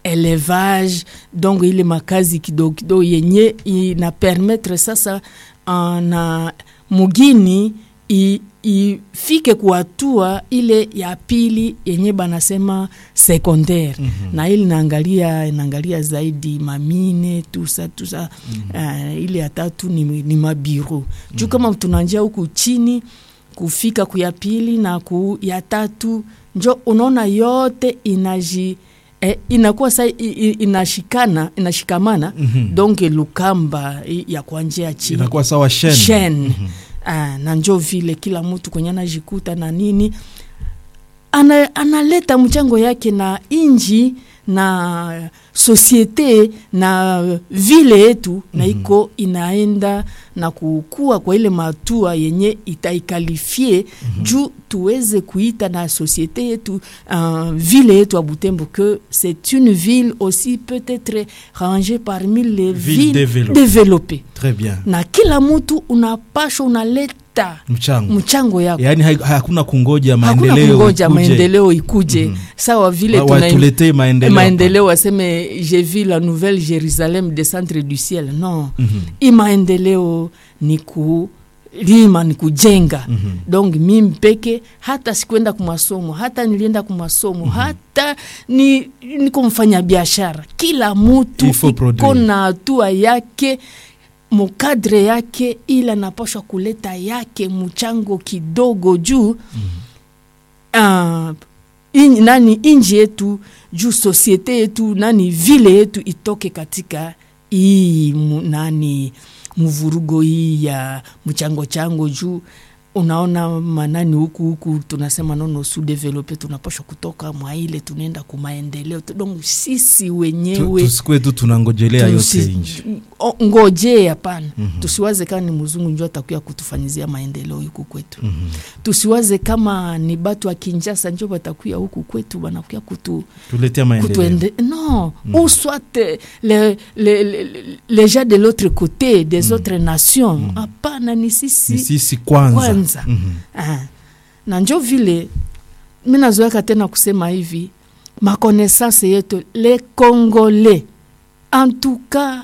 élevage donc ile makazi kidogo kidogo yenye ina permettre sasa uh, na mugini i, ifike kuhatua ile ya pili yenye banasema secondaire mm -hmm. na ili naangalia inaangalia zaidi mamine tusa tusa mm -hmm. uh, ile ya tatu ni, ni mabiro mm -hmm. juu kama tunanjia huku chini kufika kuya pili na ku ya tatu njo unaona yote inaji eh, inakuwa sa inashikana inashikamana mm -hmm. donc lukamba ya kuanjia chini inakuwa sawa shen, shen. Mm -hmm. Ah, na njo vile kila mtu kwenye anajikuta na nini ana, analeta mchango yake na inji na sosiete na vile yetu mm -hmm. na iko inaenda na kukua kwa ile matua yenye itaikalifie mm -hmm. juu tuweze kuita na sosiete yetu uh, vile yetu ya Butembo que c'est une ville aussi peut-être rangée parmi les Ville villes développée. développées Très bien. na kila mtu unapashwa unaleta Mchango. mchango yako Yaani hai- hakuna kungoja hakuna maendeleo kungoja ikuje. maendeleo ikuje Mhm. sawa vile Wa- tuna watuletee maendeleo. maendeleo waseme j'ai vu la nouvelle jérusalem descendre du ciel non Mhm. i maendeleo ni kulima ni kujenga Mhm. donc mimi peke hata sikuenda kumasomo hata nilienda kumasomo hata ni niko mfanya biashara kila mutu Il faut iko produire. na hatua yake mukadre yake ila napashwa kuleta yake mchango kidogo juu uh, in, nani inji yetu juu sosiete yetu nani vile yetu itoke katika hii mu- nani mvurugo hii ya mchango chango juu unaona manani huku huku tunasema nono su develope tunapashwa kutoka mwaile tunaenda kumaendeleo Tu- donc sisi Tu- wenyewe tusikwe tu tunangojelea yote tusi- nje. o- ngojee hapana Mhm. tusiwaze kama ni mzungu njo atakuya kutufanyizia maendeleo huku kwetu Mhm. tusiwaze kama ni batu wa kinjasa njo batakuya huku kwetu banakuya kutu, tuletea maendeleo kutuende non Mm. ou soit les, les, les, les gens de l'autre côté des Mm. autres nations Mm. hapana ni sisi ni sisi kwanza, kwanza. Mhm. Ah. na njo vile mi nazoeka tena kusema hivi makonaissance yetu le congolais en tout cas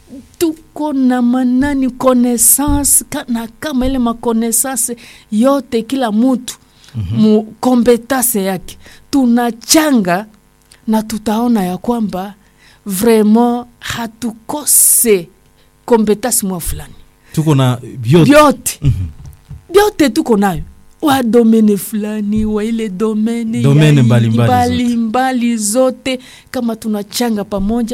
tuko na manani connaissance ka, na kama ile makonaissance yote kila mutu Mhm. mu kompetase yake tunachanga na tutaona ya kwamba vraiment hatukose kompetasi mwa fulani tuko na vyote vyote Mhm. vyote tuko nayo wa domene fulani wa ile domene Domene ya- mbalimbali zote. mbalimbali zote kama tunachanga pamoja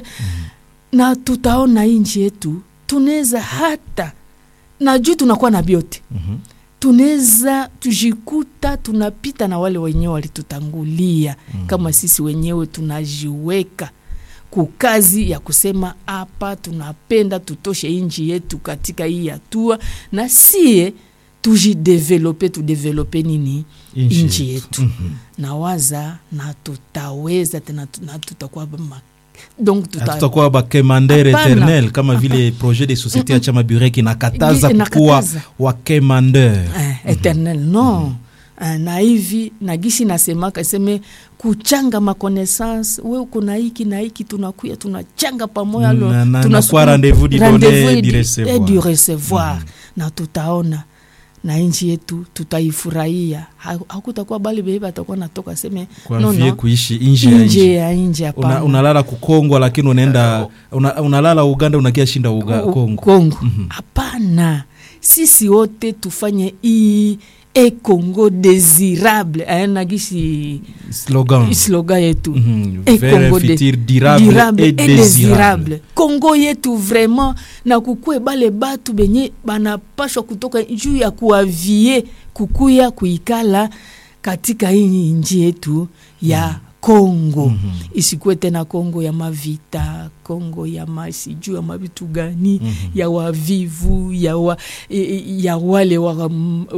na tutaona hii nchi yetu tunaweza hata na juu tunakuwa na vyote Mhm. tunaweza tujikuta tunapita na wale wenyewe walitutangulia Mhm. kama sisi wenyewe tunajiweka kukazi ya kusema hapa tunapenda tutoshe inji yetu katika hii hatua na sie tujidevelope tudevelope nini Inchi inchi yetu Mhm. na waza na tutaweza tena tu- na tutakuwa ma- donc tuta, hatutakuwa bakemandere Hapana. eternel kama vile projet de société ya chama burek inakataza Gi- kukuwa inakataza. wakemandeur eh, eternel no Eh, na hivi na gisi nasemaka seme kuchanga makonaissance we uko na hiki na hiki tunakuya tunachanga pamoja lo- Na- na- tunasukuma- nakuwa rendez-vous du rendez-vous donner, et du du- recevoir. et du recevoir na tutaona na nchi yetu tutaifurahia Ha- hakutakuwa bali bei batakuwa natoka seme kuanvie kuishi nje ya nje nchi ya nje una, hapana unalala kukongwa lakini unaenda una, unalala uganda unakia shinda uga, U- kongo Kongo. Mhm. hapana sisi wote tufanye hii e congo désirable eh, nagisi slogan slogan yetu Mhm. E Vers Congo un de- futur durable, durable et et désirable désirable kongo yetu vraiment na kukue bale batu benye banapashwa kutoka juu ya kuavie kukuya kuikala katika hii nji yetu ya kongo Mhm. isikuwe tena kongo ya mavita kongo ya masijuu ya mavitu gani Mhm. ya wavivu ya, wa, ya wale wa,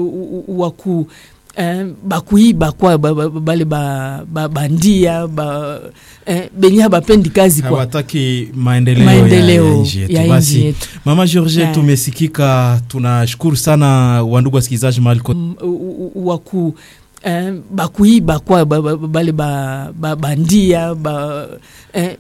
waku eh, bakuiba kwa ba- ba- bale ba- ba- bandia ba, eh, benye habapendi kazi kwa hawataki maendeleo, maendeleo ya, ya nchi yetu ya nchi basi yetu mama george Yeah. tumesikika tunashukuru sana wandugu wasikilizaji mahali kote Mm, u- u- waku eh, bakuiba kwa ba- ba- bale ba- ba- bandia ba, eh,